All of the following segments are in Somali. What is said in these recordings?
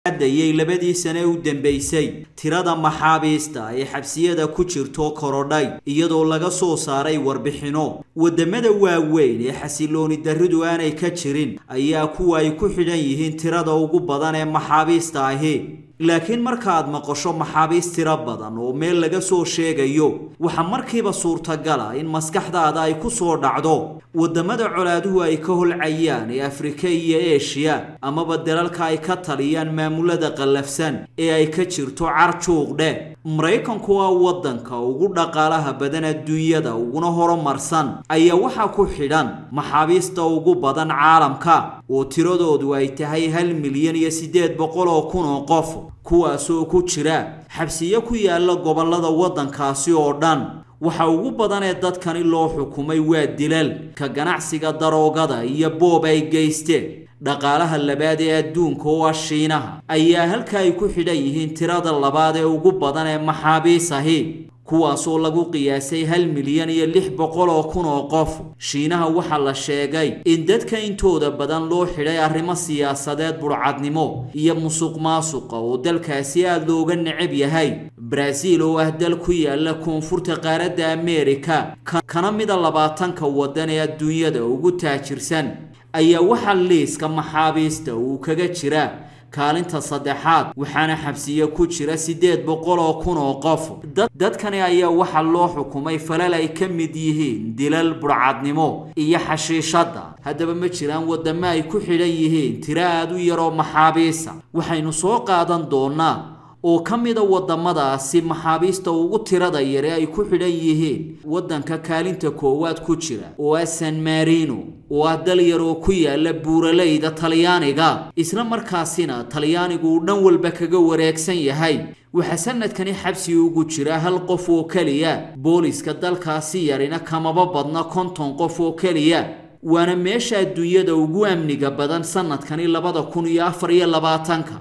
adayay labadii sane u dambaysay tirada maxaabiista ee xabsiyada ku jirto korodhay iyadoo laga soo saaray warbixino waddamada waaweyn ee xasilooni darridu aanay ka jirin ayaa kuwa ay ku xidhan yihiin tirada ugu badan ee maxaabiista ahi laakiin markaaad maqasho maxaabiis tiro badan oo meel laga soo sheegayo waxaa markiiba suurtagala in maskaxdaada ay ku soo dhacdo waddamada colaaduhu ay ka holcayaan ee afrika iyo eshiya amaba dalalka ay ka taliyaan maamulada qallafsan ee ay ka jirto carjuuqdhe maraykanku waa waddanka ugu dhaqaalaha badan adduunyada uguna horumarsan ayaa waxaa ku xidhan maxaabiista ugu badan caalamka oo tiradoodu ay tahay hal milyan iyo siddeed boqol oo kun oo qof kuwaasoo ku jira xabsiyo ku yaala gobollada waddankaasi oo dhan waxa ugu badan ee dadkani loo xukumay waa dilal ka ganacsiga daroogada iyo boob ay geysteen dhaqaalaha labaad ee adduunka oo ah shiinaha ayaa halka ay ku xidhan yihiin tirada labaad ee ugu badan ee maxaabiis ahi kuwaasoo lagu qiyaasay hal milyan iyo lix boqol oo kun oo qof shiinaha waxaa la sheegay in dadka intooda badan loo xidhay arrimo siyaasadeed burcadnimo iyo musuq maasuqa oo dalkaasi aada looga necab yahay baraaziil oo ah dal ku yaala koonfurta qaaradda ameerika kana mida labaatanka waddan ee adduunyada ugu taajirsan ayaa waxaa liiska maxaabiista uu kaga jira kaalinta saddexaad waxaana xabsiyo ku jira siddeed boqol oo kun oo qof dadkani ayaa waxaa loo xukumay falal ay ka mid yihiin dilal burcadnimo iyo xashiishadda haddaba ma jiraan waddamo ay ku xidhan yihiin tiro aad u yaroo maxaabiisa waxaynu soo qaadan doonaa oo ka mida waddamadaasi maxaabiista ugu tirada yare ay ku xidhan yihiin waddanka kaalinta koowaad ku jira oo ah san marino oo ah dal yar oo ku yaala buuralayda talyaaniga isla markaasina talyaanigu uu dhan walba kaga wareegsan yahay waxaa sanadkani xabsi ugu jira hal qof oo keliya booliska dalkaasi yarina kamaba badna konton qof oo keliya waana meesha adduunyada ugu amniga badan sanadkani labada kun iyo afar iyo labaatanka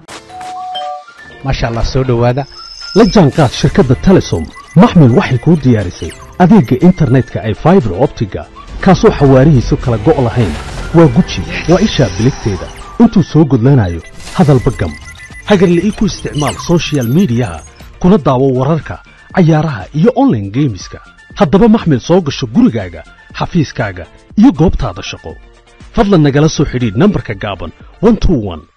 maasha allah soo dhowaada la jaanqaad shirkadda telesom maxmil waxay kuu diyaarisay adeegga internetka ay faibar optiga kaasoo xawaarihiisu kala go' lahayn waa guji waa ishaa biligteeda intuu soo gudlanayo hadalba gam hagarle ii ku isticmaal sochial midiyaha kuna daawo wararka cayaaraha iyo onlaine geemiska haddaba maxmil soo gasho gurigaaga xafiiskaaga iyo goobtaada shaqo fadlan nagala soo xidhiidh nambarka gaaban